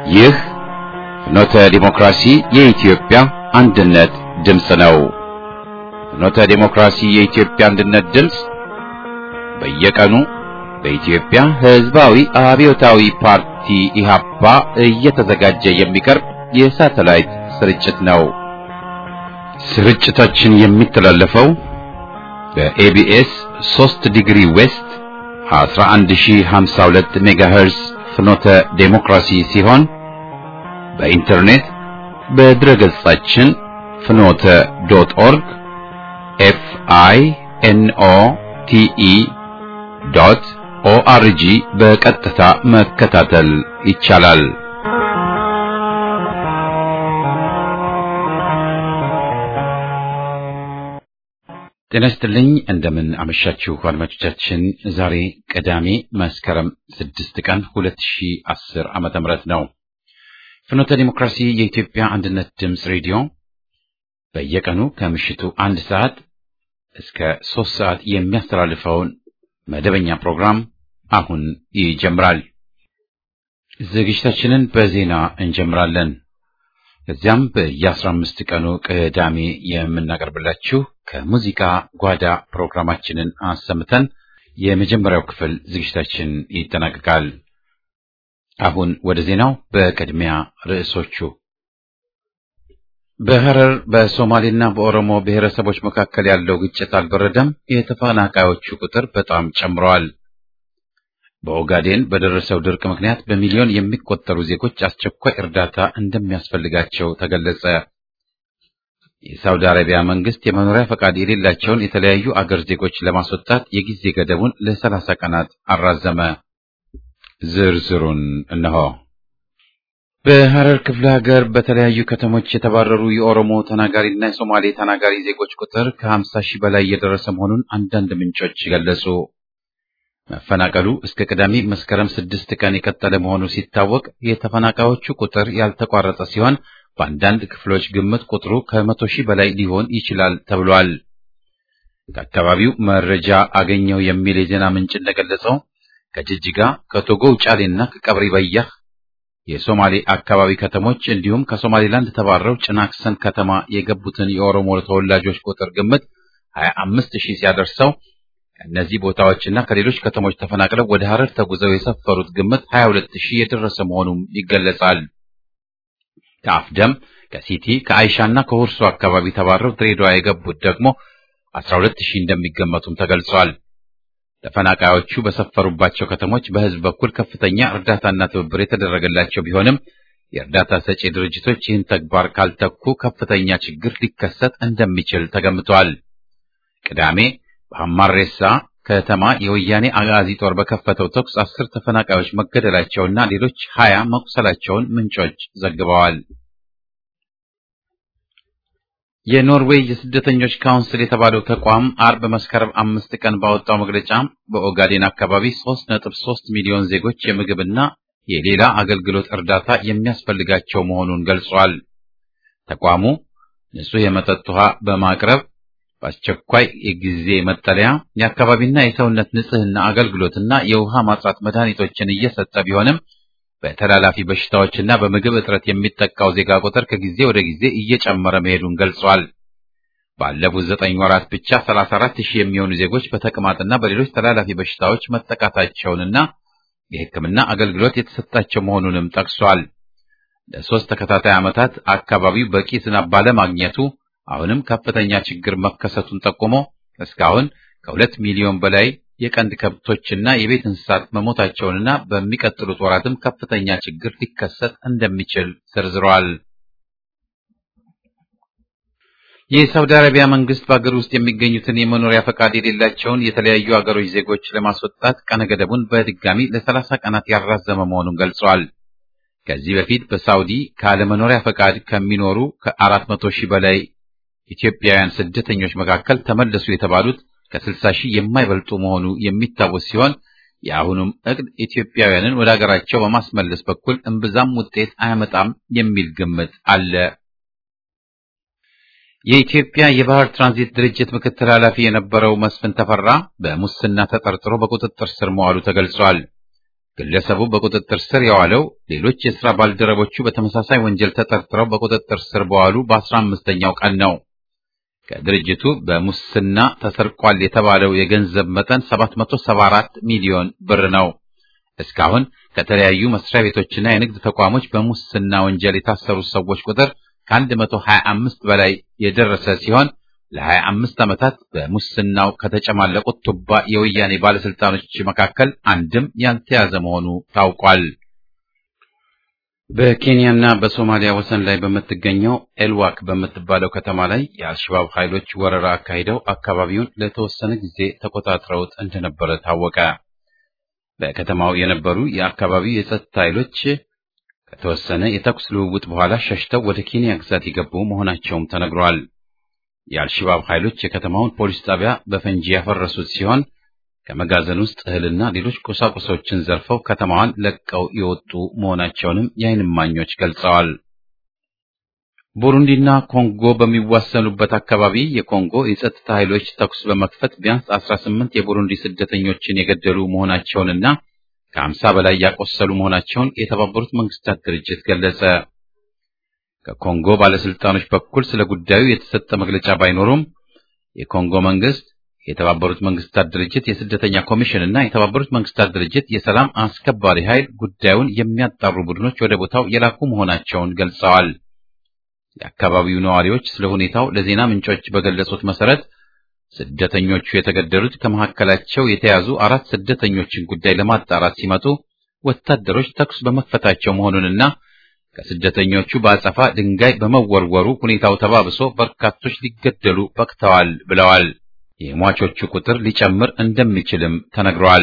ይህ ፍኖተ ዲሞክራሲ የኢትዮጵያ አንድነት ድምፅ ነው። ፍኖተ ዲሞክራሲ የኢትዮጵያ አንድነት ድምፅ በየቀኑ በኢትዮጵያ ሕዝባዊ አብዮታዊ ፓርቲ ኢህአፓ እየተዘጋጀ የሚቀርብ የሳተላይት ስርጭት ነው። ስርጭታችን የሚተላለፈው በኤቢኤስ 3 ዲግሪ ዌስት 11052 ሜጋሄርዝ ፍኖተ ዴሞክራሲ ሲሆን በኢንተርኔት በድረ ገጻችን ፍኖተ ዶት ኦርግ ኤፍ አይ ኤን ኦ ቲ ኢ ዶት ኦአርጂ በቀጥታ መከታተል ይቻላል። ጤና ይስጥልኝ። እንደምን አመሻችሁ አድማጮቻችን። ዛሬ ቅዳሜ መስከረም ስድስት ቀን ሁለት ሺህ አስር ዓመተ ምህረት ነው። ፍኖተ ዲሞክራሲ የኢትዮጵያ አንድነት ድምፅ ሬዲዮ በየቀኑ ከምሽቱ አንድ ሰዓት እስከ ሶስት ሰዓት የሚያስተላልፈውን መደበኛ ፕሮግራም አሁን ይጀምራል። ዝግጅታችንን በዜና እንጀምራለን። ከዚያም በየአስራ አምስት ቀኑ ቅዳሜ የምናቀርብላችሁ ከሙዚቃ ጓዳ ፕሮግራማችንን አሰምተን የመጀመሪያው ክፍል ዝግጅታችን ይጠናቀቃል። አሁን ወደ ዜናው። በቅድሚያ ርዕሶቹ በሐረር በሶማሌና በኦሮሞ ብሔረሰቦች መካከል ያለው ግጭት አልበረደም። የተፈናቃዮቹ ቁጥር በጣም ጨምረዋል። በኦጋዴን በደረሰው ድርቅ ምክንያት በሚሊዮን የሚቆጠሩ ዜጎች አስቸኳይ እርዳታ እንደሚያስፈልጋቸው ተገለጸ። የሳውዲ አረቢያ መንግስት የመኖሪያ ፈቃድ የሌላቸውን የተለያዩ አገር ዜጎች ለማስወጣት የጊዜ ገደቡን ለሰላሳ ቀናት አራዘመ። ዝርዝሩን እነሆ። በሐረር ክፍለ ሀገር በተለያዩ ከተሞች የተባረሩ የኦሮሞ ተናጋሪና የሶማሌ ተናጋሪ ዜጎች ቁጥር ከ50 ሺህ በላይ የደረሰ መሆኑን አንዳንድ ምንጮች ገለጹ። መፈናቀሉ እስከ ቅዳሜ መስከረም ስድስት ቀን የቀጠለ መሆኑ ሲታወቅ የተፈናቃዮቹ ቁጥር ያልተቋረጠ ሲሆን በአንዳንድ ክፍሎች ግምት ቁጥሩ ከመቶ ሺህ በላይ ሊሆን ይችላል ተብሏል። ከአካባቢው መረጃ አገኘው የሚል የዜና ምንጭ እንደገለጸው ከጅጅጋ፣ ከቶጎ ውጫሌና ከቀብሪ በያህ የሶማሌ አካባቢ ከተሞች እንዲሁም ከሶማሌላንድ ተባረው ጭናክሰን ከተማ የገቡትን የኦሮሞ ተወላጆች ቁጥር ግምት 25 ሺህ ሲያደርሰው ከእነዚህ ቦታዎችና ከሌሎች ከተሞች ተፈናቅለው ወደ ሐረር ተጉዘው የሰፈሩት ግምት 22 ሺህ የደረሰ መሆኑም ይገለጻል። ከአፍደም፣ ከሲቲ፣ ከአይሻና ከሁርሶ አካባቢ ተባረው ድሬዳዋ የገቡት ደግሞ 12 ሺህ እንደሚገመቱም ተገልጿል። ተፈናቃዮቹ በሰፈሩባቸው ከተሞች በሕዝብ በኩል ከፍተኛ እርዳታና ትብብር የተደረገላቸው ቢሆንም የእርዳታ ሰጪ ድርጅቶች ይህን ተግባር ካልተኩ ከፍተኛ ችግር ሊከሰት እንደሚችል ተገምቷል። ቅዳሜ በሐማሬሳ ከተማ የወያኔ አጋዚ ጦር በከፈተው ተኩስ አስር ተፈናቃዮች መገደላቸውና ሌሎች ሀያ መቁሰላቸውን ምንጮች ዘግበዋል። የኖርዌይ የስደተኞች ካውንስል የተባለው ተቋም አርብ መስከረም አምስት ቀን ባወጣው መግለጫ በኦጋዴን አካባቢ ሶስት ነጥብ ሶስት ሚሊዮን ዜጎች የምግብና የሌላ አገልግሎት እርዳታ የሚያስፈልጋቸው መሆኑን ገልጿል። ተቋሙ ንጹህ የመጠጥ ውሃ በማቅረብ በአስቸኳይ የጊዜ መጠለያ፣ የአካባቢና የሰውነት ንጽህና አገልግሎትና የውሃ ማጥራት መድኃኒቶችን እየሰጠ ቢሆንም በተላላፊ በሽታዎችና በምግብ እጥረት የሚጠቃው ዜጋ ቁጥር ከጊዜ ወደ ጊዜ እየጨመረ መሄዱን ገልጿል። ባለፉት ዘጠኝ ወራት ብቻ 34 ሺህ የሚሆኑ ዜጎች በተቅማጥና በሌሎች ተላላፊ በሽታዎች መጠቃታቸውንና የሕክምና አገልግሎት የተሰጣቸው መሆኑንም ጠቅሷል። ለሶስት ተከታታይ ዓመታት አካባቢው በቂ ዝናብ ባለማግኘቱ አሁንም ከፍተኛ ችግር መከሰቱን ጠቁሞ እስካሁን ከሁለት ሚሊዮን በላይ የቀንድ ከብቶችና የቤት እንስሳት መሞታቸውንና በሚቀጥሉት ወራትም ከፍተኛ ችግር ሊከሰት እንደሚችል ዘርዝረዋል። የሳውዲ አረቢያ መንግስት በአገር ውስጥ የሚገኙትን የመኖሪያ ፈቃድ የሌላቸውን የተለያዩ አገሮች ዜጎች ለማስወጣት ቀነ ገደቡን በድጋሚ ለሰላሳ ቀናት ያራዘመ መሆኑን ገልጿል። ከዚህ በፊት በሳውዲ ካለመኖሪያ ፈቃድ ከሚኖሩ ከአራት መቶ ሺህ በላይ ኢትዮጵያውያን ስደተኞች መካከል ተመለሱ የተባሉት ከስልሳ ሺህ የማይበልጡ መሆኑ የሚታወስ ሲሆን የአሁኑም እቅድ ኢትዮጵያውያንን ወደ አገራቸው በማስመለስ በኩል እምብዛም ውጤት አያመጣም የሚል ግምት አለ። የኢትዮጵያ የባህር ትራንዚት ድርጅት ምክትል ኃላፊ የነበረው መስፍን ተፈራ በሙስና ተጠርጥሮ በቁጥጥር ስር መዋሉ ተገልጿል። ግለሰቡ በቁጥጥር ስር የዋለው ሌሎች የሥራ ባልደረቦቹ በተመሳሳይ ወንጀል ተጠርጥረው በቁጥጥር ስር በዋሉ በአስራ አምስተኛው ቀን ነው። ከድርጅቱ በሙስና ተሰርቋል የተባለው የገንዘብ መጠን 774 ሚሊዮን ብር ነው። እስካሁን ከተለያዩ መስሪያ ቤቶችና የንግድ ተቋሞች በሙስና ወንጀል የታሰሩት ሰዎች ቁጥር ከ125 በላይ የደረሰ ሲሆን ለ25 ዓመታት በሙስናው ከተጨማለቁት ቱባ የወያኔ ባለስልጣኖች መካከል አንድም ያልተያዘ መሆኑ ታውቋል። በኬንያና በሶማሊያ ወሰን ላይ በምትገኘው ኤልዋክ በምትባለው ከተማ ላይ የአልሸባብ ኃይሎች ወረራ አካሂደው አካባቢውን ለተወሰነ ጊዜ ተቆጣጥረውት እንደነበረ ታወቀ። በከተማው የነበሩ የአካባቢው የጸጥታ ኃይሎች ከተወሰነ የተኩስ ልውውጥ በኋላ ሸሽተው ወደ ኬንያ ግዛት የገቡ መሆናቸውም ተነግሯል። የአልሸባብ ኃይሎች የከተማውን ፖሊስ ጣቢያ በፈንጂ ያፈረሱት ሲሆን ከመጋዘን ውስጥ እህልና ሌሎች ቁሳቁሶችን ዘርፈው ከተማዋን ለቀው የወጡ መሆናቸውንም የዓይን እማኞች ገልጸዋል። ቡሩንዲና ኮንጎ በሚዋሰኑበት አካባቢ የኮንጎ የጸጥታ ኃይሎች ተኩስ በመክፈት ቢያንስ 18 የቡሩንዲ ስደተኞችን የገደሉ መሆናቸውንና ከ50 በላይ ያቆሰሉ መሆናቸውን የተባበሩት መንግስታት ድርጅት ገለጸ። ከኮንጎ ባለስልጣኖች በኩል ስለ ጉዳዩ የተሰጠ መግለጫ ባይኖሩም የኮንጎ መንግስት የተባበሩት መንግስታት ድርጅት የስደተኛ ኮሚሽን እና የተባበሩት መንግስታት ድርጅት የሰላም አስከባሪ ኃይል ጉዳዩን የሚያጣሩ ቡድኖች ወደ ቦታው የላኩ መሆናቸውን ገልጸዋል። የአካባቢው ነዋሪዎች ስለ ሁኔታው ለዜና ምንጮች በገለጹት መሰረት ስደተኞቹ የተገደሉት ከመካከላቸው የተያዙ አራት ስደተኞችን ጉዳይ ለማጣራት ሲመጡ ወታደሮች ተኩስ በመክፈታቸው መሆኑንና ከስደተኞቹ በአጸፋ ድንጋይ በመወርወሩ ሁኔታው ተባብሶ በርካቶች ሊገደሉ በቅተዋል ብለዋል። የሟቾቹ ቁጥር ሊጨምር እንደሚችልም ተነግሯል።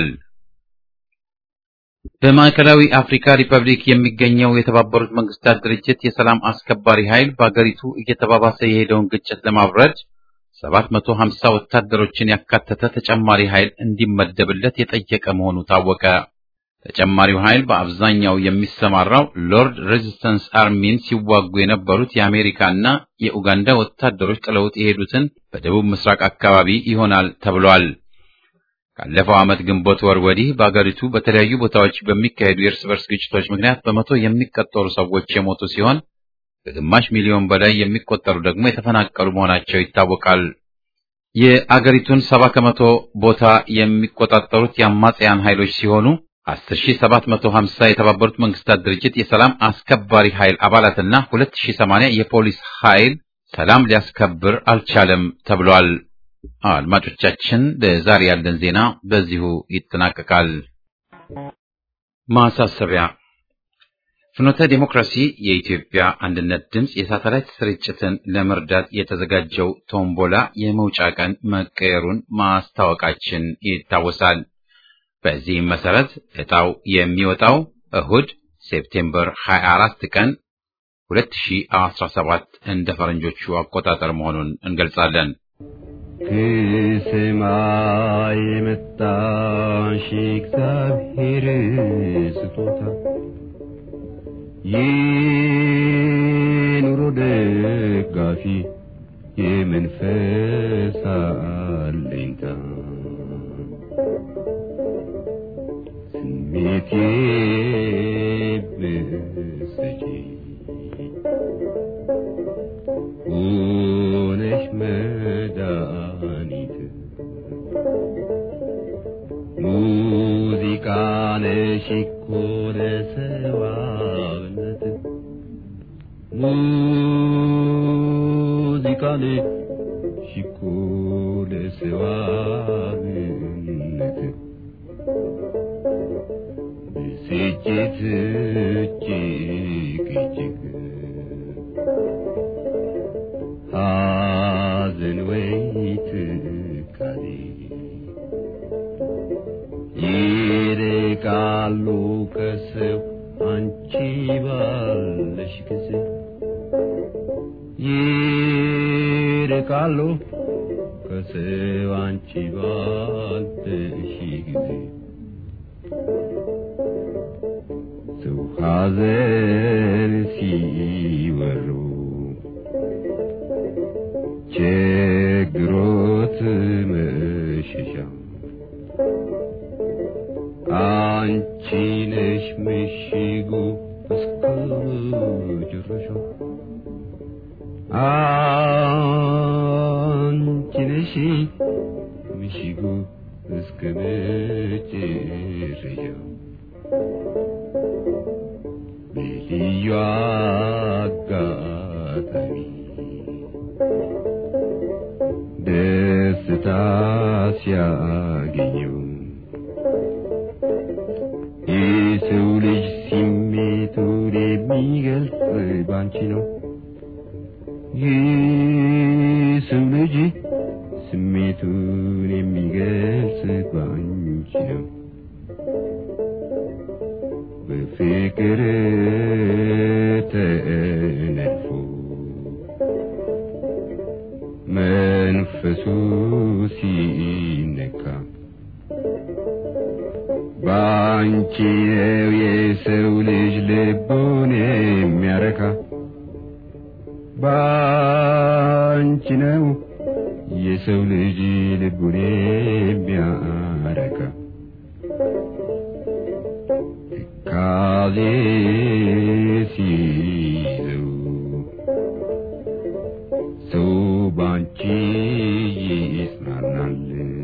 በማዕከላዊ አፍሪካ ሪፐብሊክ የሚገኘው የተባበሩት መንግስታት ድርጅት የሰላም አስከባሪ ኃይል በአገሪቱ እየተባባሰ የሄደውን ግጭት ለማብረድ 750 ወታደሮችን ያካተተ ተጨማሪ ኃይል እንዲመደብለት የጠየቀ መሆኑ ታወቀ። ተጨማሪው ኃይል በአብዛኛው የሚሰማራው ሎርድ ሬዚስተንስ አርሚን ሲዋጉ የነበሩት የአሜሪካና የኡጋንዳ ወታደሮች ጥለውት የሄዱትን በደቡብ ምስራቅ አካባቢ ይሆናል ተብሏል። ካለፈው ዓመት ግንቦት ወር ወዲህ በአገሪቱ በተለያዩ ቦታዎች በሚካሄዱ የእርስ በርስ ግጭቶች ምክንያት በመቶ የሚቆጠሩ ሰዎች የሞቱ ሲሆን ከግማሽ ሚሊዮን በላይ የሚቆጠሩ ደግሞ የተፈናቀሉ መሆናቸው ይታወቃል። የአገሪቱን ሰባ ከመቶ ቦታ የሚቆጣጠሩት የአማጽያን ኃይሎች ሲሆኑ 10750 የተባበሩት መንግስታት ድርጅት የሰላም አስከባሪ ኃይል አባላትና 2080 የፖሊስ ኃይል ሰላም ሊያስከብር አልቻለም ተብሏል። አድማጮቻችን፣ ለዛሬ ያለን ዜና በዚሁ ይጠናቀቃል። ማሳሰቢያ ፍኖተ ዲሞክራሲ የኢትዮጵያ አንድነት ድምፅ የሳተላይት ስርጭትን ለመርዳት የተዘጋጀው ቶምቦላ የመውጫ ቀን መቀየሩን ማስታወቃችን ይታወሳል። በዚህም መሰረት ዕጣው የሚወጣው እሁድ ሴፕቴምበር 24 ቀን 2017 እንደ ፈረንጆቹ አቆጣጠር መሆኑን እንገልጻለን። ከሰማይ የመጣሽ እግዚአብሔር ስጦታ የኑሮ ደጋፊ የመንፈስ አለኝታ ስሜቴ ብሰጪ ሆነሽ መድኃኒት ሙዚቃ ነሽ እኮ ለሰዋነት ሙዚቃ ነሽ እኮ ለሰዋነት ብስጭት እጅግ እጅግ ሐዘን ወይ ትካዜ ይርቃሉ ከሰው አንቺ ባለሽ ጊዜ ይርቃሉ ከሰው አንቺ ባለሽ ጊዜ ሰው ሐዘን ሲወሩ ችግሮት መሸሻ አንቺ ምሽጉ እስከ መጨረሻው አንቺ ነሽ ምሽጉ እስከ መጨረሻው በልዩ አጋጣሚ ደስታ ሲያገኘው የሰው ልጅ ስሜቱን የሚገልጽ ባንቺ ነው። የሰው ልጅ ስሜቱን የሚገልጽ ባንቺ ነው። በፍቅር ተነድፎ መንፈሱ ሲነካ ባንቺ ነው የሰው ልጅ ልቡን የሚያረካ ባንቺ ነው የሰው ልጅ ልቡን የሚያረካ ትካዜ ሲይዘው ሰው ባንቺ ይጽናናል።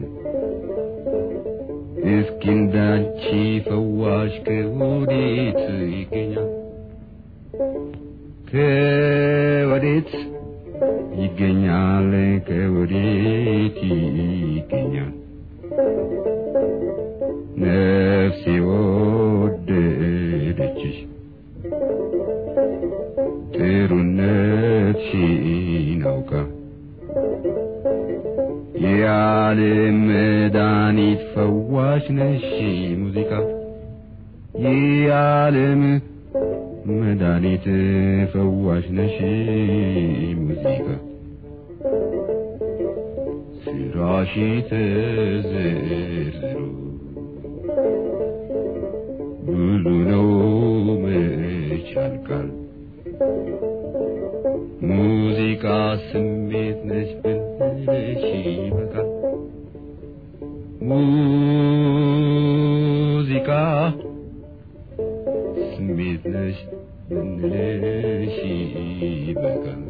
እስኪ እንዳንቺ ፈዋሽ ከወዴት ይገኛል? ከወዴት ይገኛል? ከወዴት ይገኛል? ነፍሴ ወደደችሽ ጥሩነትሽን አውቃ የዓለም መድኃኒት ፈዋሽ ነሽ ሙዚቃ የዓለም መድኃኒት ፈዋሽ ነሽ ሙዚቃ ስራሽ ተዘርዝሮ ብዙ ነው መች ያልቃል ሙዚቃ ስሜት ነች ብንልሽ ይበቃል ሙዚቃ ስሜት ነች ብንልሽ ይበቃል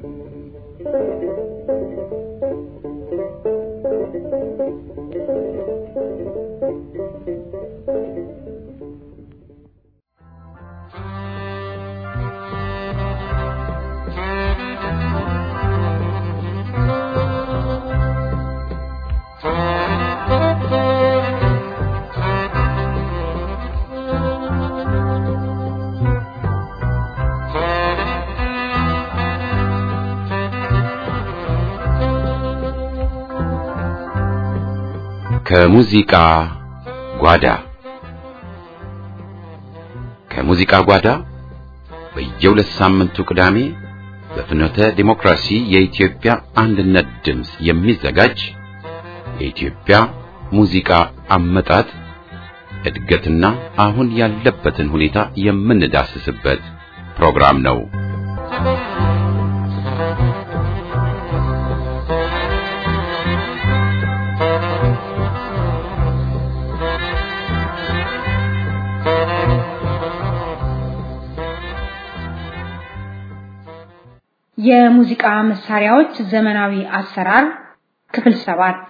ከሙዚቃ ጓዳ ከሙዚቃ ጓዳ በየሁለት ሳምንቱ ቅዳሜ በፍኖተ ዲሞክራሲ የኢትዮጵያ አንድነት ድምፅ የሚዘጋጅ የኢትዮጵያ ሙዚቃ አመጣጥ እድገትና አሁን ያለበትን ሁኔታ የምንዳስስበት ፕሮግራም ነው። የሙዚቃ መሳሪያዎች ዘመናዊ አሰራር ክፍል ሰባት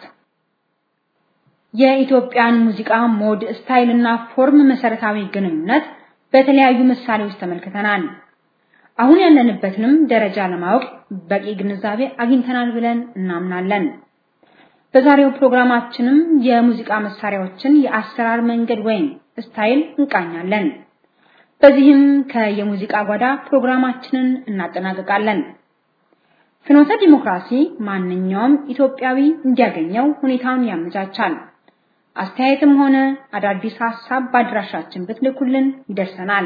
የኢትዮጵያን ሙዚቃ ሞድ ስታይልና ፎርም መሰረታዊ ግንኙነት በተለያዩ ምሳሌዎች ተመልክተናል። አሁን ያለንበትንም ደረጃ ለማወቅ በቂ ግንዛቤ አግኝተናል ብለን እናምናለን። በዛሬው ፕሮግራማችንም የሙዚቃ መሳሪያዎችን የአሰራር መንገድ ወይም ስታይል እንቃኛለን። በዚህም ከየሙዚቃ ጓዳ ፕሮግራማችንን እናጠናቅቃለን። ፍኖተ ዲሞክራሲ ማንኛውም ኢትዮጵያዊ እንዲያገኘው ሁኔታውን ያመቻቻል። አስተያየትም ሆነ አዳዲስ ሐሳብ በአድራሻችን ብትልኩልን ይደርሰናል።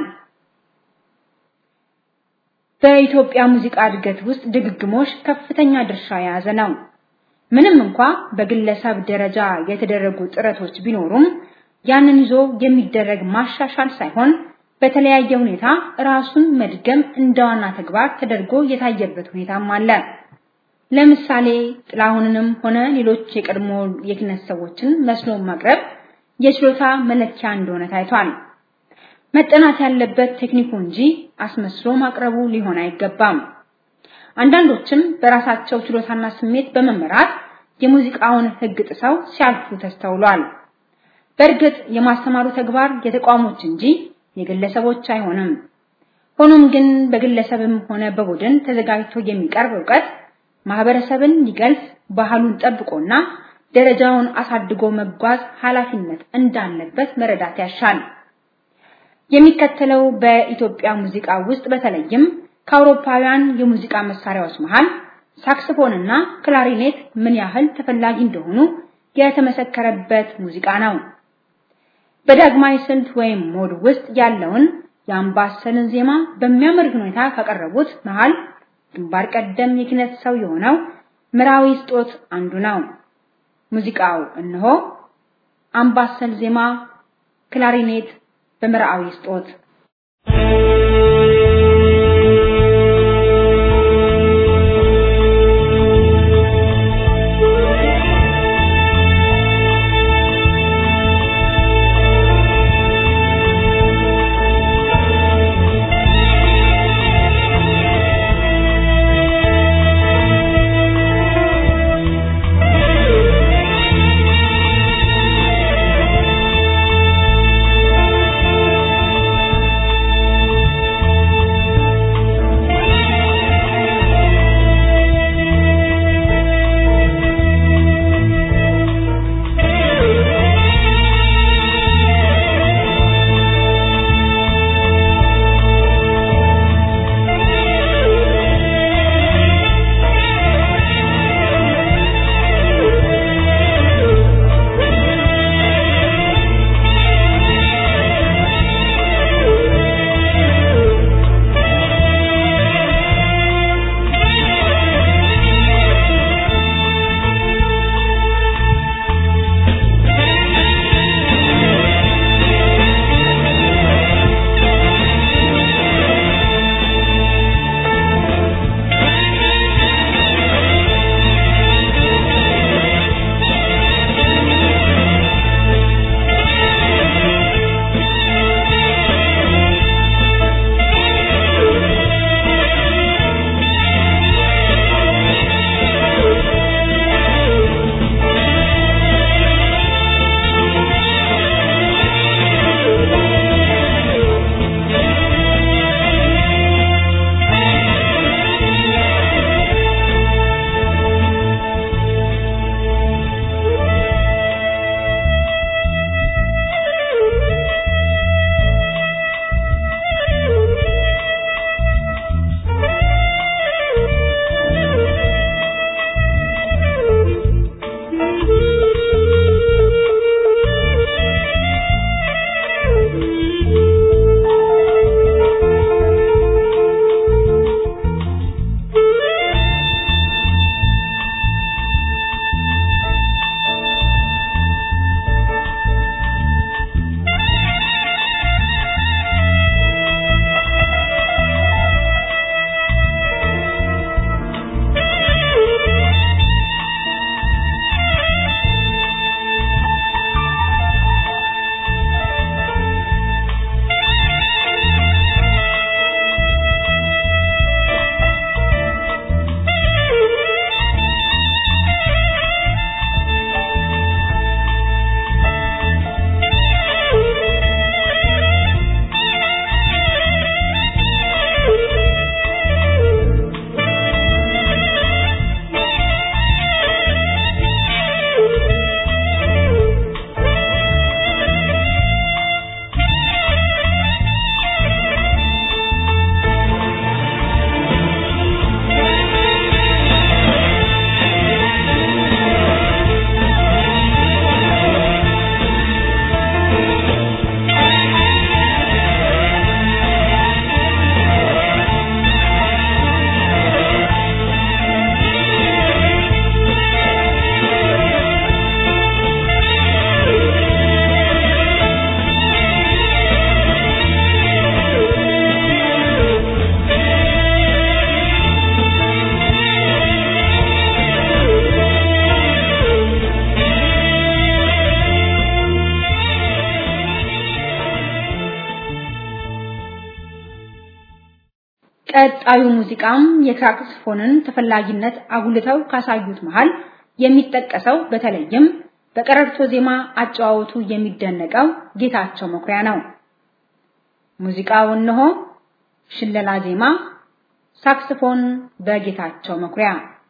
በኢትዮጵያ ሙዚቃ እድገት ውስጥ ድግግሞሽ ከፍተኛ ድርሻ የያዘ ነው። ምንም እንኳ በግለሰብ ደረጃ የተደረጉ ጥረቶች ቢኖሩም ያንን ይዞ የሚደረግ ማሻሻል ሳይሆን በተለያየ ሁኔታ ራሱን መድገም እንደ ዋና ተግባር ተደርጎ የታየበት ሁኔታም አለ። ለምሳሌ ጥላሁንንም ሆነ ሌሎች የቀድሞ የኪነት ሰዎችን መስሎ ማቅረብ የችሎታ መለኪያ እንደሆነ ታይቷል። መጠናት ያለበት ቴክኒኩ እንጂ አስመስሎ ማቅረቡ ሊሆን አይገባም። አንዳንዶችም በራሳቸው ችሎታና ስሜት በመመራት የሙዚቃውን ሕግ ጥሰው ሲያልፉ ተስተውሏል። በእርግጥ የማስተማሩ ተግባር የተቋሞች እንጂ የግለሰቦች አይሆንም። ሆኖም ግን በግለሰብም ሆነ በቡድን ተዘጋጅቶ የሚቀርብ ዕውቀት ማህበረሰብን ሊገልጽ ባህሉን ጠብቆና ደረጃውን አሳድጎ መጓዝ ኃላፊነት እንዳለበት መረዳት ያሻል። የሚከተለው በኢትዮጵያ ሙዚቃ ውስጥ በተለይም ከአውሮፓውያን የሙዚቃ መሳሪያዎች መሃል ሳክስፎንና ክላሪኔት ምን ያህል ተፈላጊ እንደሆኑ የተመሰከረበት ሙዚቃ ነው። በዳግማዊ ስልት ወይም ሞድ ውስጥ ያለውን የአምባሰልን ዜማ በሚያምር ሁኔታ ካቀረቡት መሃል ግንባር ቀደም የኪነት ሰው የሆነው ምራዊ ስጦት አንዱ ነው። ሙዚቃው እነሆ አምባሰል ዜማ ክላሪኔት በምርአዊ ስጦት Thank ቀጣዩ ሙዚቃም የሳክስፎንን ተፈላጊነት አጉልተው ካሳዩት መሃል የሚጠቀሰው በተለይም በቀረርቶ ዜማ አጨዋወቱ የሚደነቀው ጌታቸው መኩሪያ ነው። ሙዚቃው እነሆ ሽለላ ዜማ ሳክስፎን በጌታቸው መኩሪያ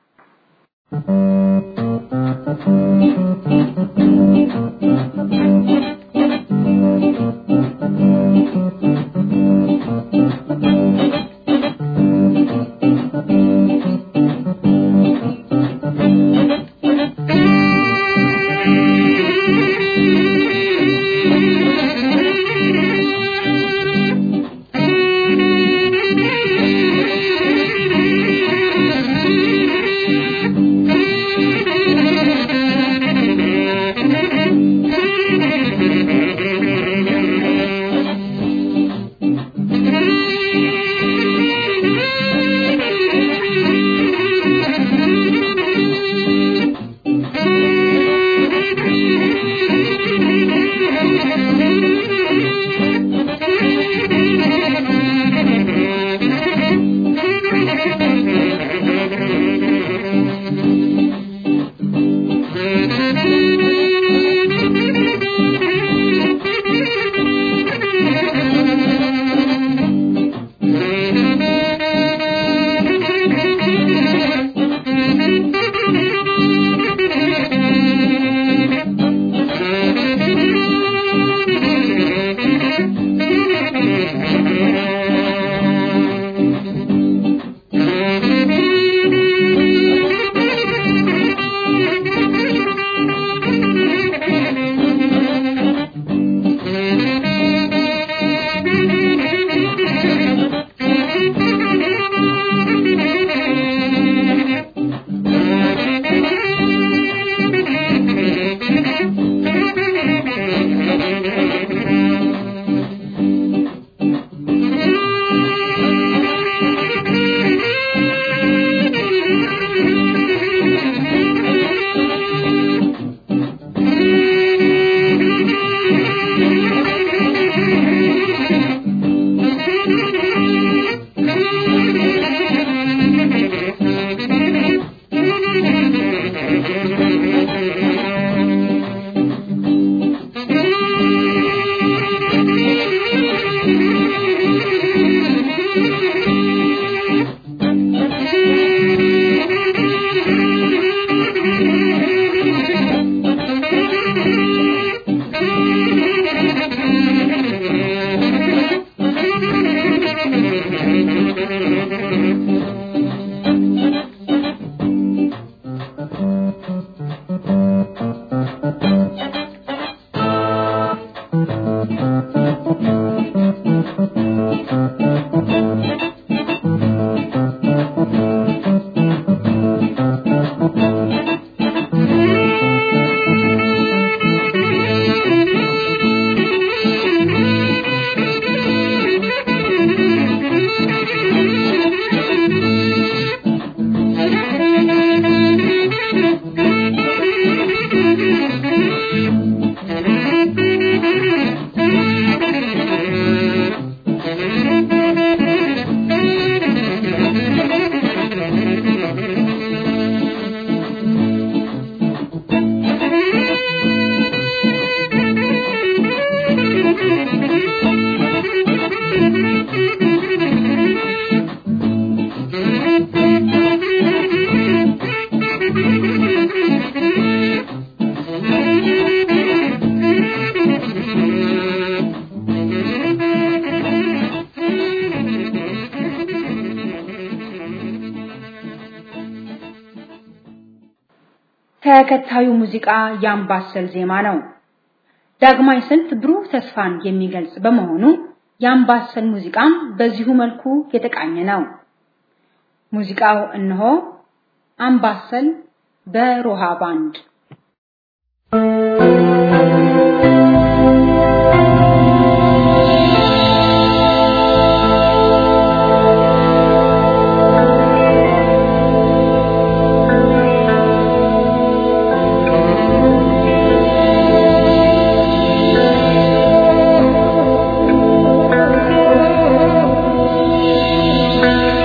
ተከታዩ ሙዚቃ የአምባሰል ዜማ ነው። ዳግማይ ስልት ብሩህ ተስፋን የሚገልጽ በመሆኑ የአምባሰል ሙዚቃም በዚሁ መልኩ የተቃኘ ነው። ሙዚቃው እነሆ አምባሰል በሮሃ ባንድ Thank you.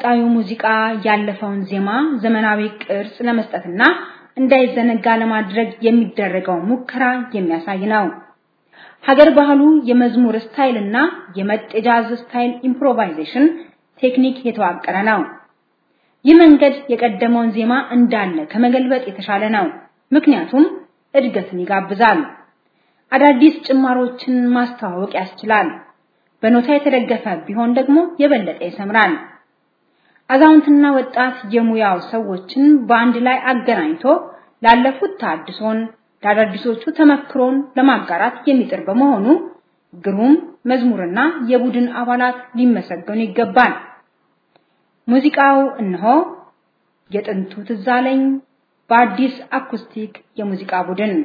ቀጣዩ ሙዚቃ ያለፈውን ዜማ ዘመናዊ ቅርጽ ለመስጠትና እንዳይዘነጋ ለማድረግ የሚደረገው ሙከራ የሚያሳይ ነው። ሀገር ባህሉ የመዝሙር ስታይልና የመጤጃዝ ስታይል ኢምፕሮቫይዜሽን ቴክኒክ የተዋቀረ ነው። ይህ መንገድ የቀደመውን ዜማ እንዳለ ከመገልበጥ የተሻለ ነው። ምክንያቱም እድገትን ይጋብዛል። አዳዲስ ጭማሮችን ማስተዋወቅ ያስችላል። በኖታ የተደገፈ ቢሆን ደግሞ የበለጠ ይሰምራል። አዛውንትና ወጣት የሙያው ሰዎችን በአንድ ላይ አገናኝቶ ላለፉት ታድሶን ለአዳዲሶቹ ተመክሮን ለማጋራት የሚጥር በመሆኑ ግሩም መዝሙርና የቡድን አባላት ሊመሰገኑ ይገባል። ሙዚቃው እነሆ የጥንቱ ትዝ አለኝ በአዲስ አኩስቲክ የሙዚቃ ቡድን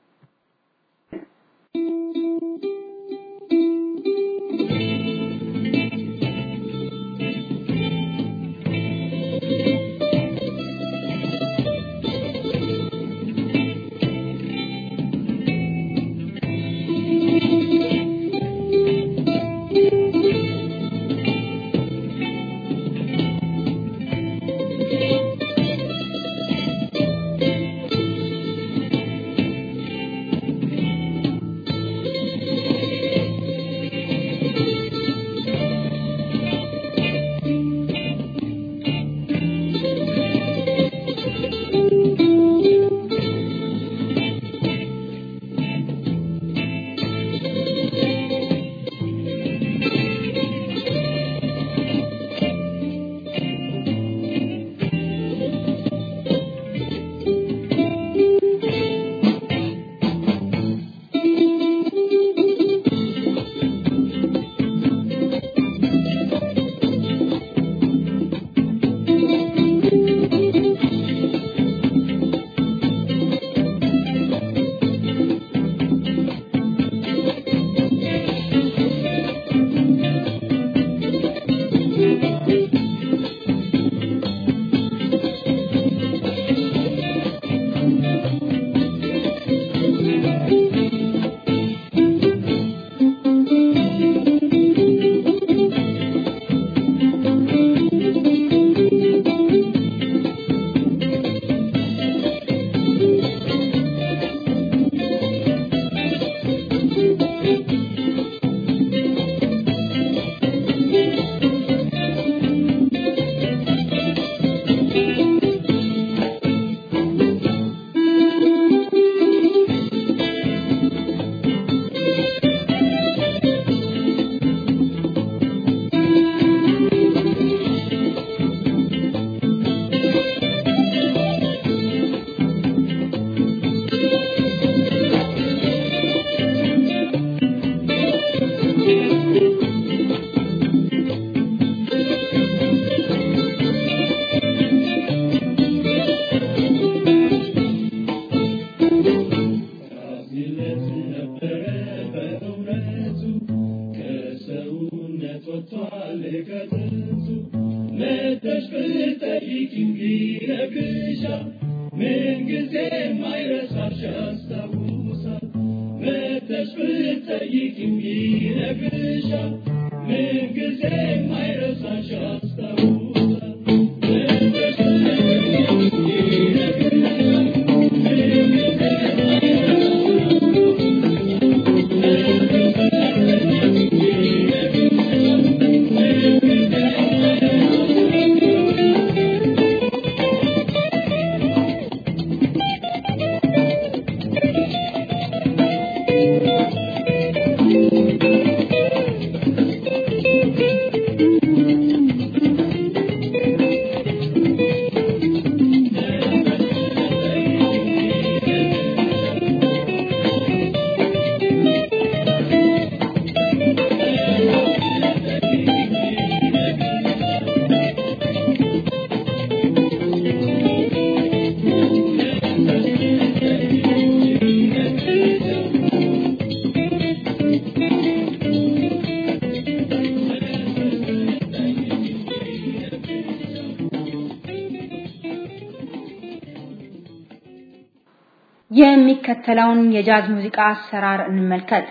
የሚከተለውን የጃዝ ሙዚቃ አሰራር እንመልከት።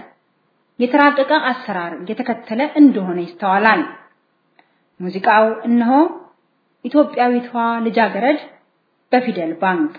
የተራቀቀ አሰራር የተከተለ እንደሆነ ይስተዋላል። ሙዚቃው እነሆ ኢትዮጵያዊቷ ልጃገረድ በፊደል ባንክ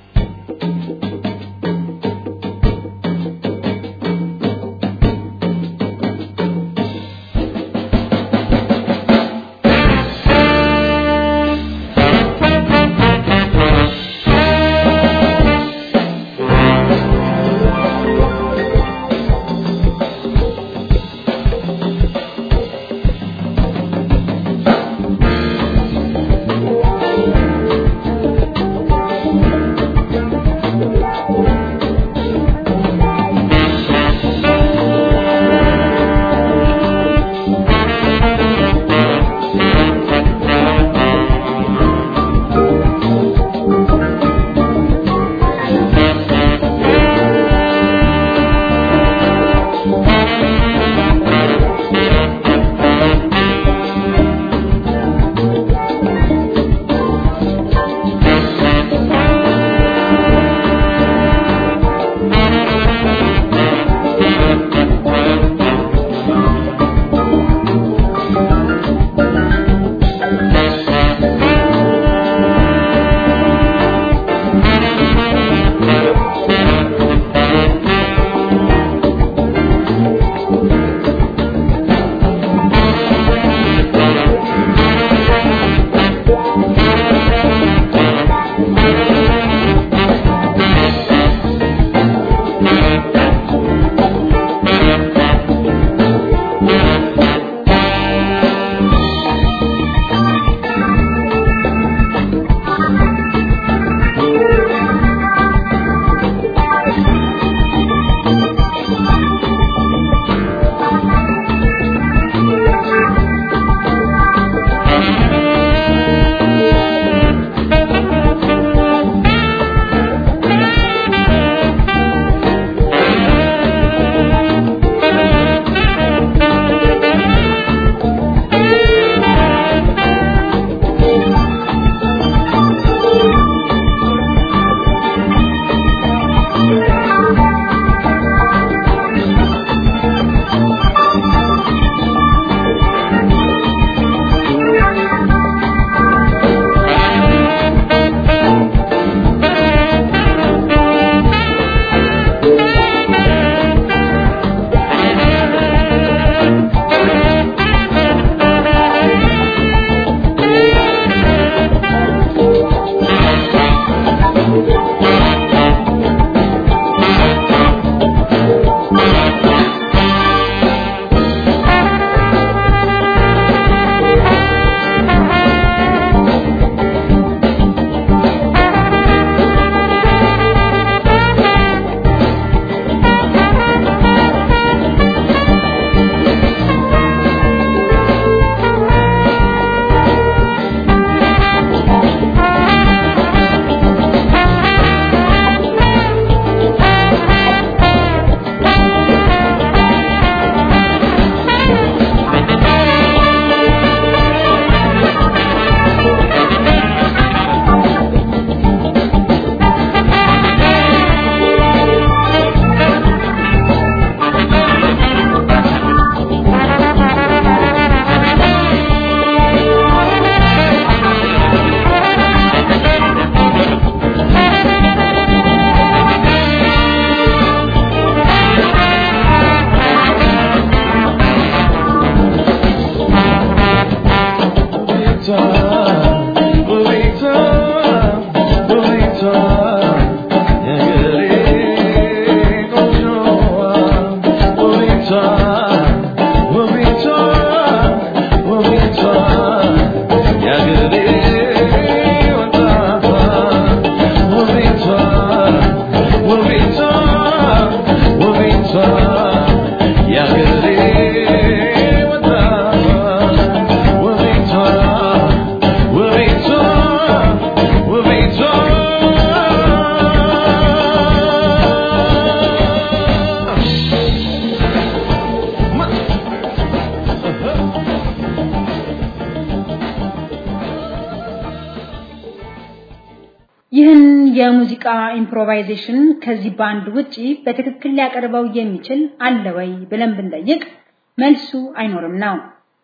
ይህን የሙዚቃ ኢምፕሮቫይዜሽን ከዚህ ባንድ ውጪ በትክክል ሊያቀርበው የሚችል አለ ወይ ብለን ብንጠይቅ መልሱ አይኖርም ነው።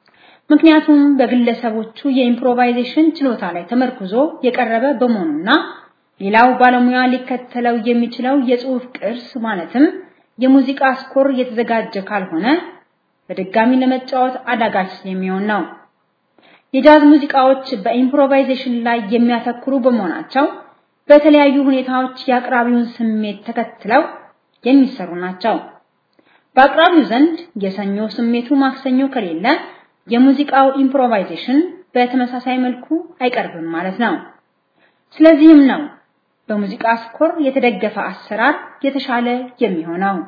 ምክንያቱም በግለሰቦቹ የኢምፕሮቫይዜሽን ችሎታ ላይ ተመርኩዞ የቀረበ በመሆኑና ሌላው ባለሙያ ሊከተለው የሚችለው የጽሑፍ ቅርስ ማለትም የሙዚቃ ስኮር የተዘጋጀ ካልሆነ በድጋሚ ለመጫወት አዳጋች የሚሆን ነው። የጃዝ ሙዚቃዎች በኢምፕሮቫይዜሽን ላይ የሚያተኩሩ በመሆናቸው በተለያዩ ሁኔታዎች የአቅራቢውን ስሜት ተከትለው የሚሰሩ ናቸው። በአቅራቢው ዘንድ የሰኞ ስሜቱ ማክሰኞ ከሌለ የሙዚቃው ኢምፕሮቫይዜሽን በተመሳሳይ መልኩ አይቀርብም ማለት ነው። ስለዚህም ነው በሙዚቃ ስኮር የተደገፈ አሰራር የተሻለ የሚሆነው።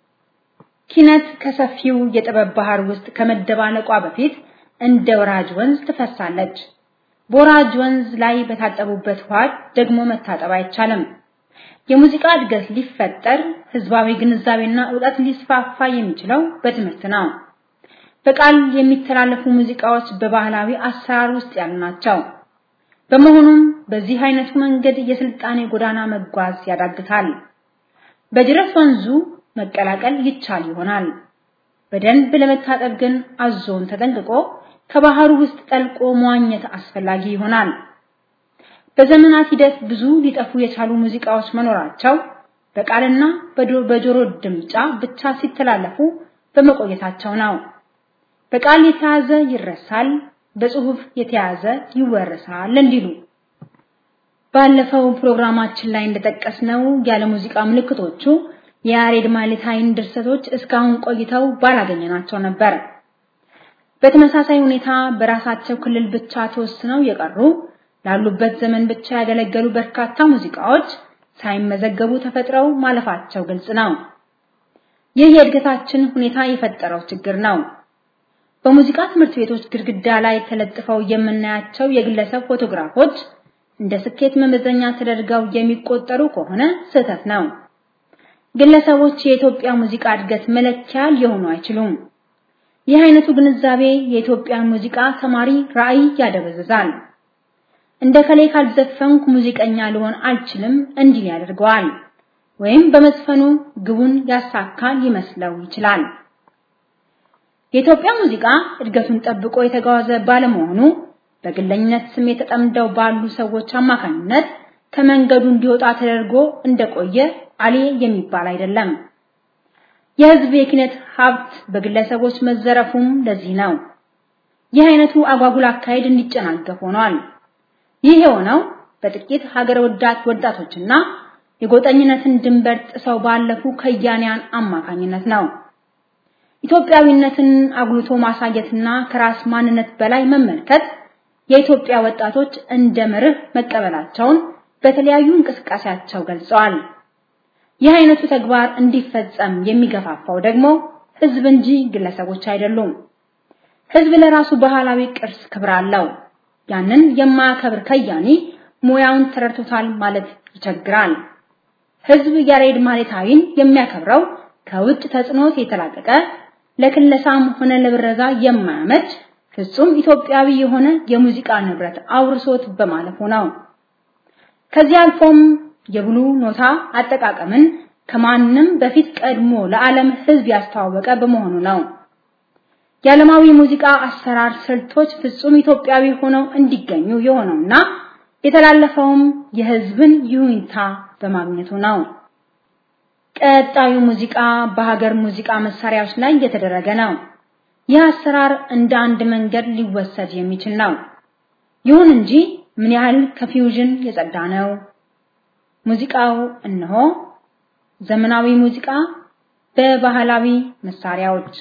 ኪነት ከሰፊው የጥበብ ባህር ውስጥ ከመደባለቋ በፊት እንደ ወራጅ ወንዝ ትፈሳለች። በወራጅ ወንዝ ላይ በታጠቡበት ውሃ ደግሞ መታጠብ አይቻልም። የሙዚቃ እድገት ሊፈጠር ህዝባዊ ግንዛቤና እውቀት ሊስፋፋ የሚችለው በትምህርት ነው። በቃል የሚተላለፉ ሙዚቃዎች በባህላዊ አሰራር ውስጥ ያሉ ናቸው። በመሆኑም በዚህ አይነቱ መንገድ የስልጣኔ ጎዳና መጓዝ ያዳግታል። በጅረት ወንዙ መቀላቀል ይቻል ይሆናል። በደንብ ለመታጠብ ግን አዞን ተጠንቅቆ ከባህሩ ውስጥ ጠልቆ መዋኘት አስፈላጊ ይሆናል። በዘመናት ሂደት ብዙ ሊጠፉ የቻሉ ሙዚቃዎች መኖራቸው በቃልና በጆሮ ድምጫ ብቻ ሲተላለፉ በመቆየታቸው ነው። በቃል የተያዘ ይረሳል፣ በጽሁፍ የተያዘ ይወረሳል እንዲሉ ባለፈው ፕሮግራማችን ላይ እንደጠቀስነው ያለ ሙዚቃ ምልክቶቹ የያሬድ ማሌታይን ድርሰቶች እስካሁን ቆይተው ባላገኘናቸው ነበር። በተመሳሳይ ሁኔታ በራሳቸው ክልል ብቻ ተወስነው የቀሩ ላሉበት ዘመን ብቻ ያገለገሉ በርካታ ሙዚቃዎች ሳይመዘገቡ ተፈጥረው ማለፋቸው ግልጽ ነው። ይህ የእድገታችን ሁኔታ የፈጠረው ችግር ነው። በሙዚቃ ትምህርት ቤቶች ግድግዳ ላይ ተለጥፈው የምናያቸው የግለሰብ ፎቶግራፎች እንደ ስኬት መመዘኛ ተደርገው የሚቆጠሩ ከሆነ ስህተት ነው። ግለሰቦች የኢትዮጵያ ሙዚቃ እድገት መለኪያ ሊሆኑ አይችሉም። ይህ አይነቱ ግንዛቤ የኢትዮጵያን ሙዚቃ ተማሪ ራዕይ ያደበዝዛል። እንደ ከሌ ካልዘፈንኩ ሙዚቀኛ ልሆን አልችልም እንዲል ያደርገዋል። ወይም በመዝፈኑ ግቡን ያሳካል ይመስለው ይችላል። የኢትዮጵያ ሙዚቃ እድገቱን ጠብቆ የተጓዘ ባለመሆኑ በግለኝነት ስሜት ተጠምደው ባሉ ሰዎች አማካኝነት ከመንገዱ እንዲወጣ ተደርጎ እንደቆየ አሌ የሚባል አይደለም። የህዝብ የኪነት ሀብት በግለሰቦች መዘረፉም ለዚህ ነው። ይህ አይነቱ አጓጉል አካሄድ እንዲጨናገፍ ሆኗል። ይህ የሆነው በጥቂት ሀገር ወዳድ ወጣቶችና የጎጠኝነትን ድንበር ጥሰው ባለፉ ከያንያን አማካኝነት ነው። ኢትዮጵያዊነትን አጉልቶ ማሳየትና ከራስ ማንነት በላይ መመልከት የኢትዮጵያ ወጣቶች እንደ መርህ መቀበላቸውን በተለያዩ እንቅስቃሴያቸው ገልጸዋል። ይህ አይነቱ ተግባር እንዲፈጸም የሚገፋፋው ደግሞ ህዝብ እንጂ ግለሰቦች አይደሉም። ህዝብ ለራሱ ባህላዊ ቅርስ ክብር አለው። ያንን የማያከብር ከያኒ ሙያውን ተረድቶታል ማለት ይቸግራል። ህዝብ ያሬድ ማሌታዊን የሚያከብረው ከውጭ ተጽዕኖት የተላቀቀ ለክለሳም ሆነ ለብረዛ የማያመች ፍጹም ኢትዮጵያዊ የሆነ የሙዚቃ ንብረት አውርሶት በማለፉ ነው። ከዚህ አልፎም የብሉ ኖታ አጠቃቀምን ከማንም በፊት ቀድሞ ለዓለም ህዝብ ያስተዋወቀ በመሆኑ ነው። የዓለማዊ ሙዚቃ አሰራር ስልቶች ፍጹም ኢትዮጵያዊ ሆነው እንዲገኙ የሆነውና የተላለፈውም የህዝብን ይሁንታ በማግኘቱ ነው። ቀጣዩ ሙዚቃ በሀገር ሙዚቃ መሳሪያዎች ላይ የተደረገ ነው። ይህ አሰራር እንደ አንድ መንገድ ሊወሰድ የሚችል ነው። ይሁን እንጂ ምን ያህል ከፊውዥን የጸዳ ነው? ሙዚቃው እነሆ ዘመናዊ ሙዚቃ በባህላዊ መሳሪያዎች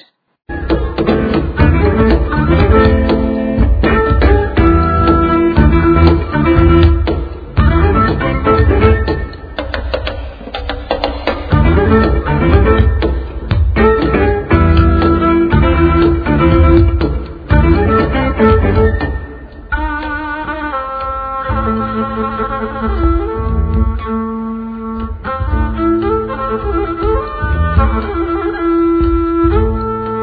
Thank you.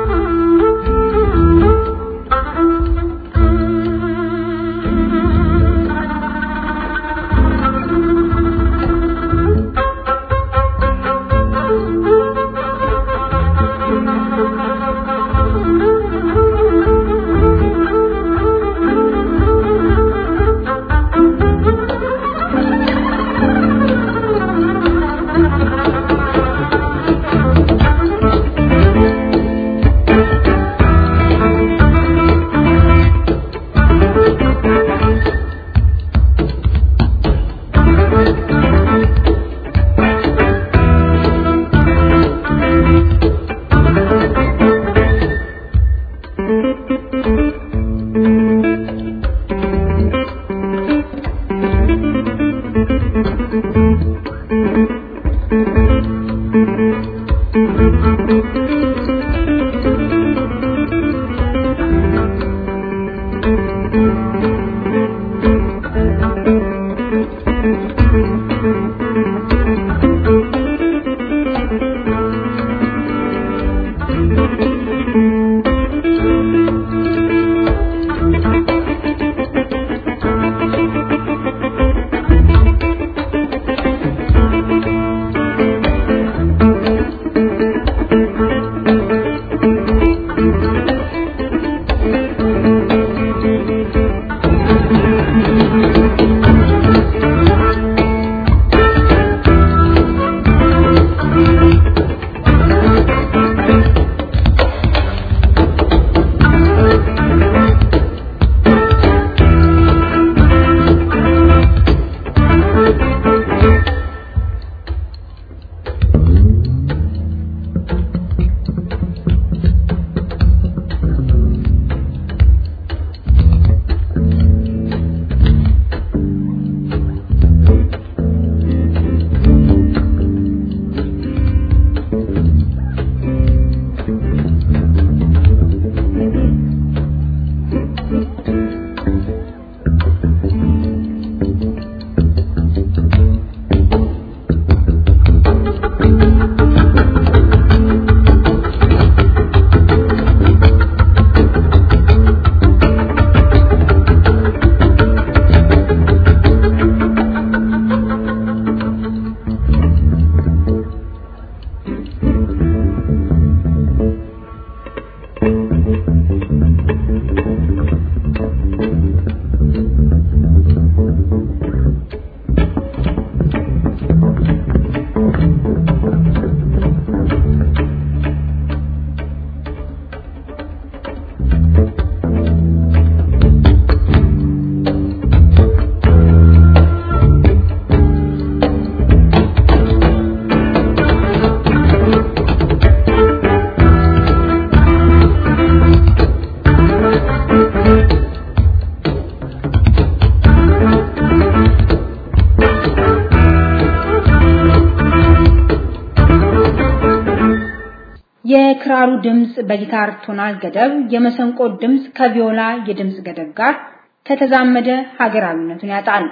የክራሩ ድምጽ በጊታር ቶናል ገደብ፣ የመሰንቆ ድምጽ ከቪዮላ የድምጽ ገደብ ጋር ከተዛመደ ሀገራዊነቱን ያጣል።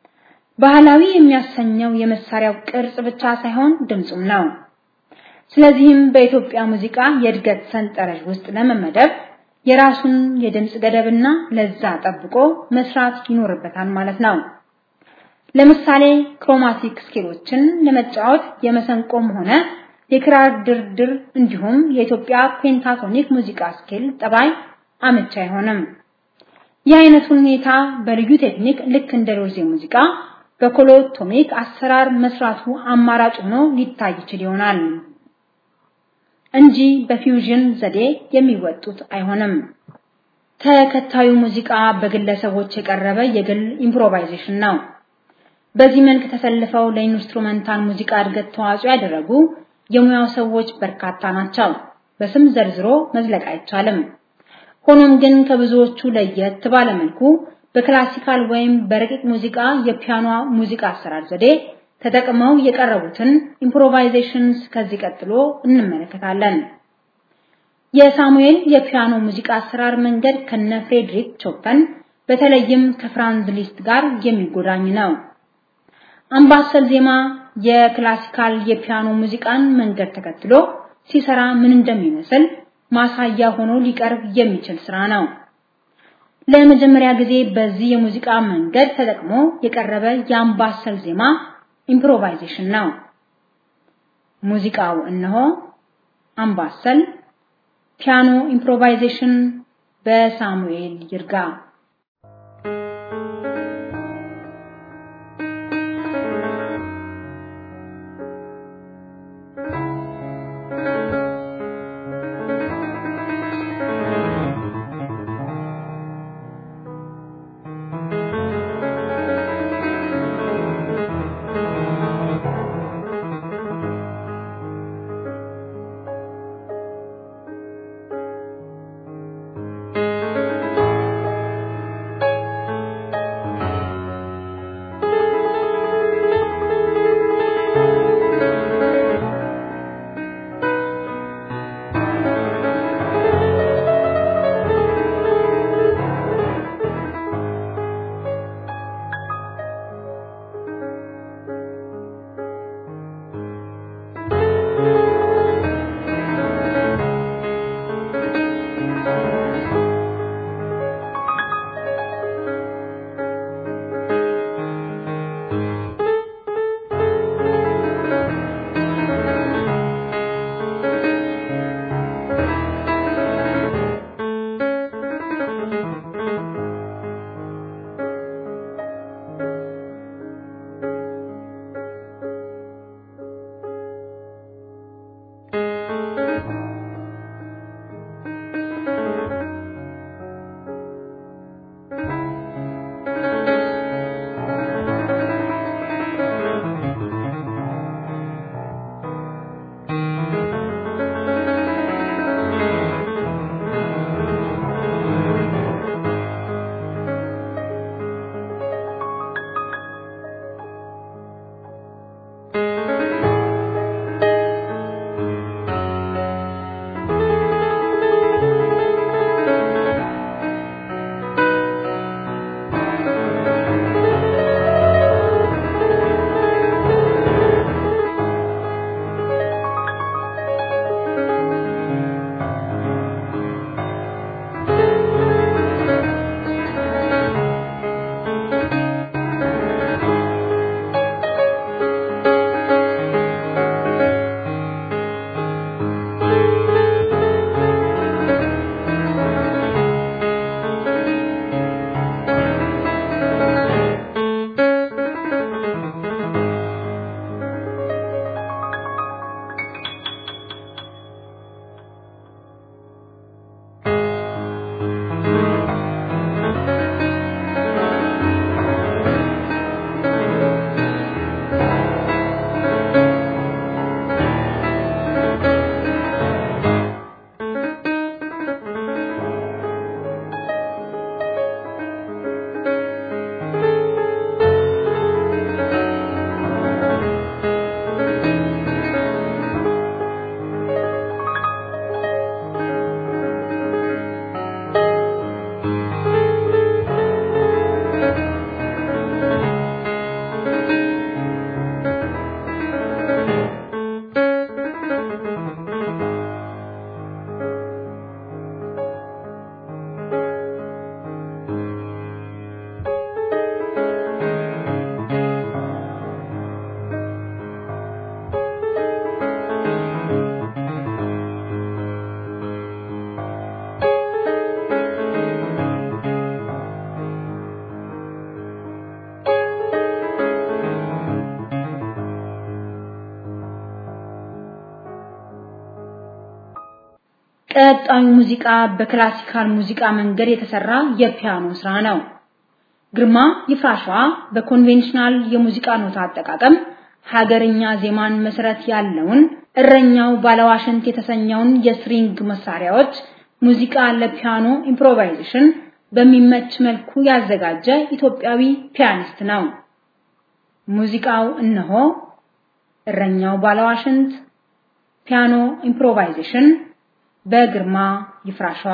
ባህላዊ የሚያሰኘው የመሳሪያው ቅርጽ ብቻ ሳይሆን ድምጹም ነው። ስለዚህም በኢትዮጵያ ሙዚቃ የእድገት ሰንጠረዥ ውስጥ ለመመደብ የራሱን የድምጽ ገደብና ለዛ ጠብቆ መስራት ይኖርበታል ማለት ነው። ለምሳሌ ክሮማቲክ ስኬሎችን ለመጫወት የመሰንቆም ሆነ የክራር ድርድር እንዲሁም የኢትዮጵያ ፔንታቶኒክ ሙዚቃ ስኬል ጠባይ አመቻ አይሆንም። ይህ አይነቱ ሁኔታ በልዩ ቴክኒክ ልክ እንደ ሎርዜ ሙዚቃ በኮሎቶሚክ አሰራር መስራቱ አማራጭ ሆኖ ሊታይ ይችል ይሆናል እንጂ በፊውዥን ዘዴ የሚወጡት አይሆንም። ተከታዩ ሙዚቃ በግለሰቦች የቀረበ የግል ኢምፕሮቫይዜሽን ነው። በዚህ መልክ ተሰልፈው ለኢንስትሩመንታል ሙዚቃ እድገት ተዋጽኦ ያደረጉ የሙያው ሰዎች በርካታ ናቸው። በስም ዘርዝሮ መዝለቅ አይቻልም። ሆኖም ግን ከብዙዎቹ ለየት ባለ መልኩ በክላሲካል ወይም በረቂቅ ሙዚቃ የፒያኖ ሙዚቃ አሰራር ዘዴ ተጠቅመው የቀረቡትን ኢምፕሮቫይዜሽንስ ከዚህ ቀጥሎ እንመለከታለን። የሳሙኤል የፒያኖ ሙዚቃ አሰራር መንገድ ከነ ፍሬድሪክ ቾፐን በተለይም ከፍራንዝ ሊስት ጋር የሚጎዳኝ ነው። አምባሰል ዜማ የክላሲካል የፒያኖ ሙዚቃን መንገድ ተከትሎ ሲሰራ ምን እንደሚመስል ማሳያ ሆኖ ሊቀርብ የሚችል ስራ ነው። ለመጀመሪያ ጊዜ በዚህ የሙዚቃ መንገድ ተጠቅሞ የቀረበ የአምባሰል ዜማ ኢምፕሮቫይዜሽን ነው። ሙዚቃው እነሆ አምባሰል ፒያኖ ኢምፕሮቫይዜሽን በሳሙኤል ይርጋ Thank ቀጣዩ ሙዚቃ በክላሲካል ሙዚቃ መንገድ የተሰራ የፒያኖ ስራ ነው። ግርማ ይፍራሸዋ በኮንቬንሽናል የሙዚቃ ኖታ አጠቃቀም ሀገርኛ ዜማን መሰረት ያለውን እረኛው ባለዋሽንት የተሰኘውን የስትሪንግ መሳሪያዎች ሙዚቃ ለፒያኖ ኢምፕሮቫይዜሽን በሚመች መልኩ ያዘጋጀ ኢትዮጵያዊ ፒያኒስት ነው። ሙዚቃው እነሆ እረኛው ባለዋሽንት ፒያኖ ኢምፕሮቫይዜሽን በግርማ ይፍራሸዋ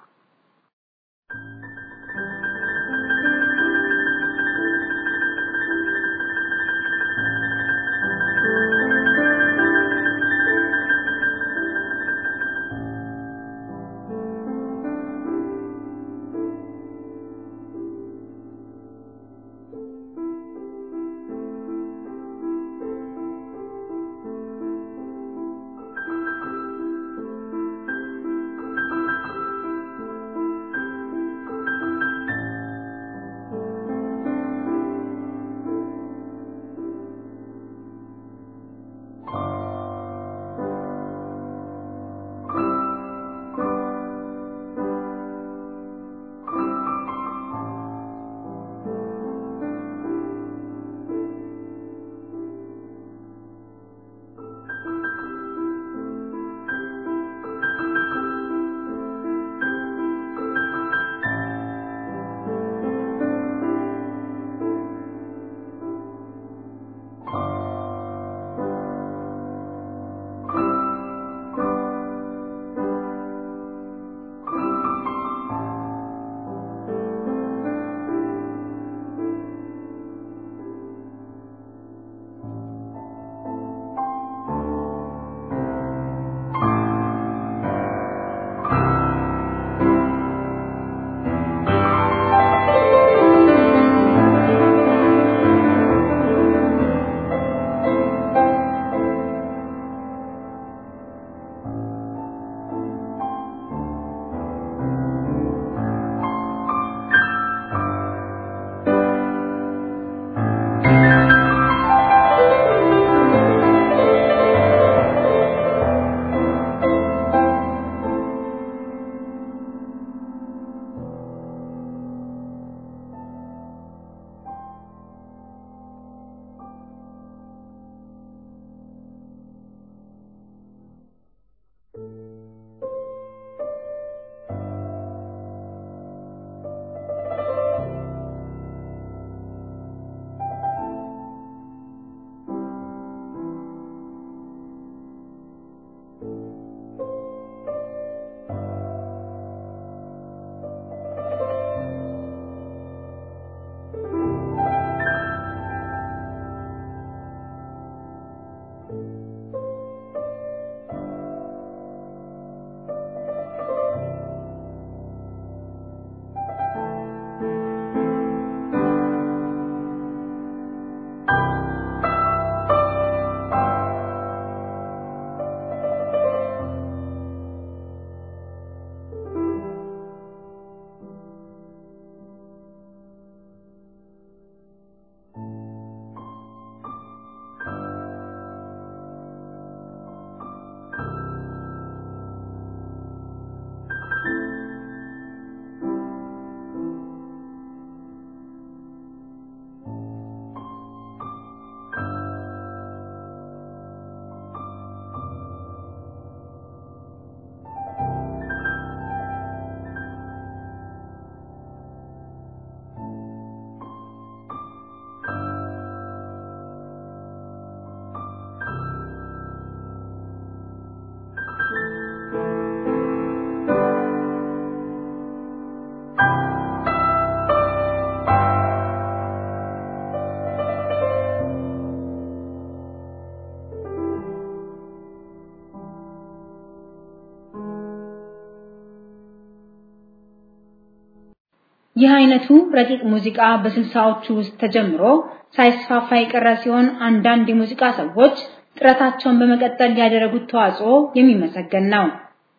ይህ አይነቱ ረቂቅ ሙዚቃ በስልሳዎቹ ውስጥ ተጀምሮ ሳይስፋፋ የቀረ ሲሆን አንዳንድ የሙዚቃ ሰዎች ጥረታቸውን በመቀጠል ያደረጉት ተዋጽኦ የሚመሰገን ነው።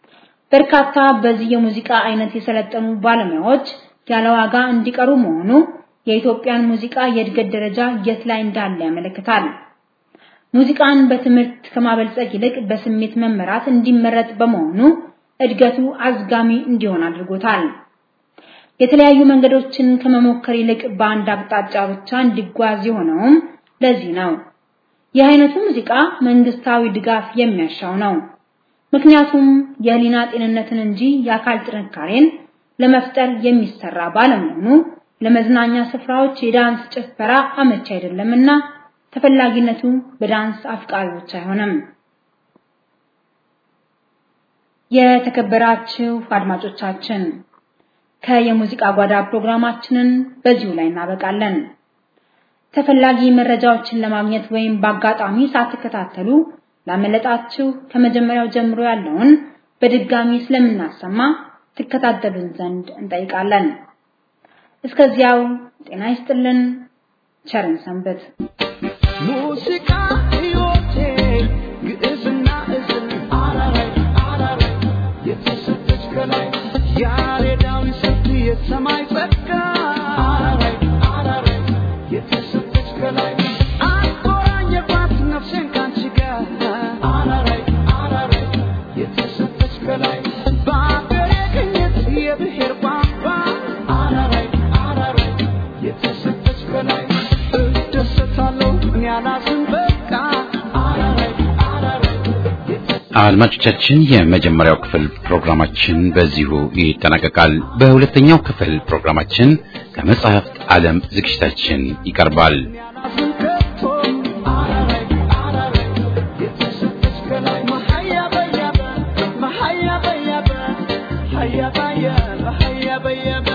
በርካታ በዚህ የሙዚቃ አይነት የሰለጠኑ ባለሙያዎች ያለ ዋጋ እንዲቀሩ መሆኑ የኢትዮጵያን ሙዚቃ የእድገት ደረጃ የት ላይ እንዳለ ያመለክታል። ሙዚቃን በትምህርት ከማበልጸግ ይልቅ በስሜት መመራት እንዲመረጥ በመሆኑ እድገቱ አዝጋሚ እንዲሆን አድርጎታል። የተለያዩ መንገዶችን ከመሞከር ይልቅ በአንድ አቅጣጫ ብቻ እንዲጓዝ የሆነውም ለዚህ ነው። ይህ አይነቱ ሙዚቃ መንግስታዊ ድጋፍ የሚያሻው ነው። ምክንያቱም የህሊና ጤንነትን እንጂ የአካል ጥንካሬን ለመፍጠር የሚሰራ ባለመሆኑ ለመዝናኛ ስፍራዎች የዳንስ ጭፈራ አመቺ አይደለምና ተፈላጊነቱ በዳንስ አፍቃሪዎች አይሆንም። የተከበራችሁ አድማጮቻችን ከየሙዚቃ ጓዳ ፕሮግራማችንን በዚሁ ላይ እናበቃለን። ተፈላጊ መረጃዎችን ለማግኘት ወይም በአጋጣሚ ሳትከታተሉ ላመለጣችሁ ከመጀመሪያው ጀምሮ ያለውን በድጋሚ ስለምናሰማ ትከታተሉን ዘንድ እንጠይቃለን። እስከዚያው ጤና ይስጥልን፣ ቸርን ሰንበት። ሙዚቃ ሕይወቴ ግዕዝና እዝል አራራይ አራራይ የተሰጠች ከላይ ያሬዳዊ ስልት የሰማይ ጸጋ አራራይ አራራይ የተሰጠች ከላይ አቆራኘባት ነፍሴን ካንቺ ጋር አራራይ አራራይ የተሰጠች ከላይ በአገሬ ቅኝት የብሔር ቋንቋ አራራይ አራራይ የተሰጠች ከላይ እደሰታለሁ እኔ አላዝን በቃ አራራይ አራራይ አድማጮቻችን የመጀመሪያው ክፍል ፕሮግራማችን በዚሁ ይጠናቀቃል። በሁለተኛው ክፍል ፕሮግራማችን ከመጽሐፍት ዓለም ዝግጅታችን ይቀርባል። ያላዝን ከቶ አራራይ አራራይ የተሰጠች ከላይ መሀያ በያበ መሀያ በያበ ሀያ በያበ ሀያ በያበ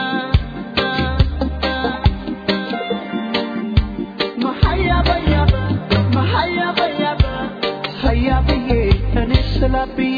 መሀያ በያበ መሀያ በያበ ሀያ ብዬ እኔ ስላብዬ